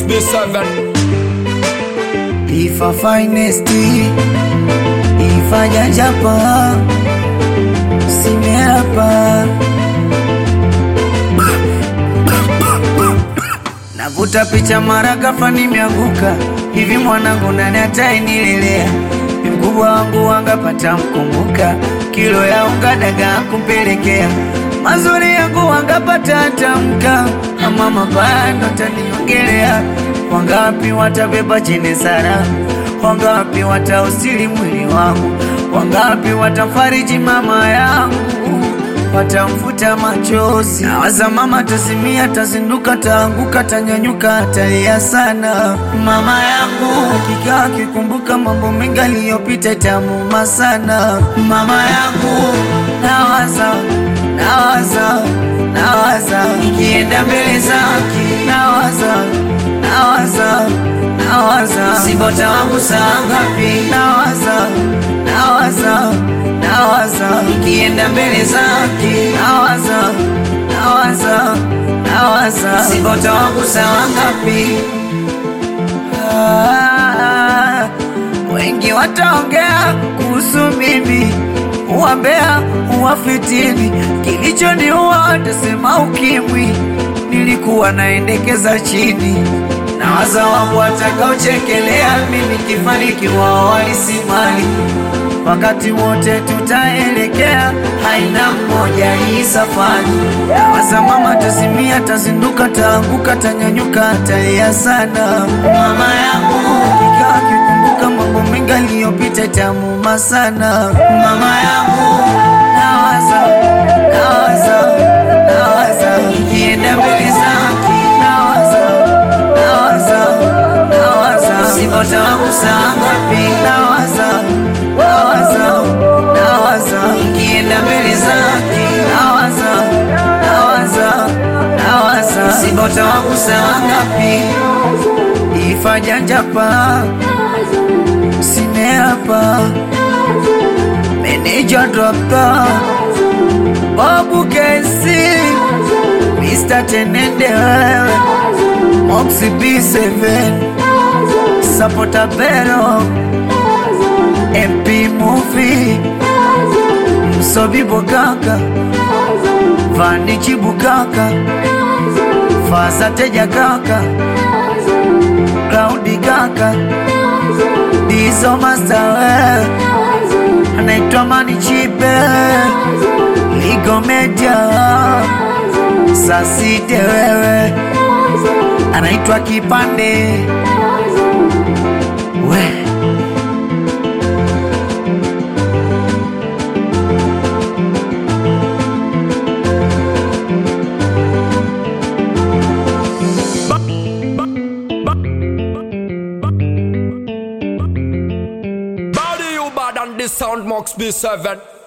Mox B7 Ifa finest Ifa jajapa Simeapa Navuta picha mara ghafla nimeanguka hivi, mwanangu nani ataenilelea? Mkubwa wangu wangapata mkumbuka, kilo ya unga dagaa kumpelekea, mazuri yangu wangapata tamka, ama mabaya ndo taniongelea. Wangapi watabeba chene sara, wangapi watausili mwili wangu, wangapi watafariji mama yangu watamfuta machozi. Nawaza mama tasimia, tazinduka, taanguka, tanyanyuka, talia sana. Mama yangu akikaa akikumbuka mambo mengi aliyopita, itamuma sana. Mama yangu nawaza, nawaza, nawaza ikienda mbele zake, nawaza, nawaza, nawaza sibota wangu saa ngapi, nawaza, nawaza nawaza ikienda mbele zake, nawaza nawaza nawaza sibota wangu sawa ngapi? Ah, wengi wataongea kuhusu mimi, uwambea uwafitini, kilichoniua watasema ukimwi, nilikuwa naendekeza chini nawaza wangu watakaochekelea mimi kifanikiwa walisimali wakati wote tutaelekea, haina mmoja hii safari. Nawaza mama tasimia, tazinduka, taanguka, tanyanyuka, talia sana. Mama yangu kikaa kikumbuka mambo mengi aliyopita, tamuma sana. Mama yangu nawaza, nawaza, nawaza ikienda mbele zake, nawaza, nawaza, nawaza sibota wangu saa ngapi, nawaza nawaza nawaza ikienda mbele zake nawaza nawaza nawaza sibota wangu sawa ngapi ifajanjapa simeapa meneja dropta babu kesi Mr. Tenende wewe Moxie B7 Sapota Bero MP Movie Msobi Bogaka Vani Chibukaka Fasa Teja Kaka Cloudy Kaka Dizo Master wewe Anaitwa Mani Chipe Ligo Media Sasite wewe Anaitwa Kipande we Body you bad and the sound Mox B7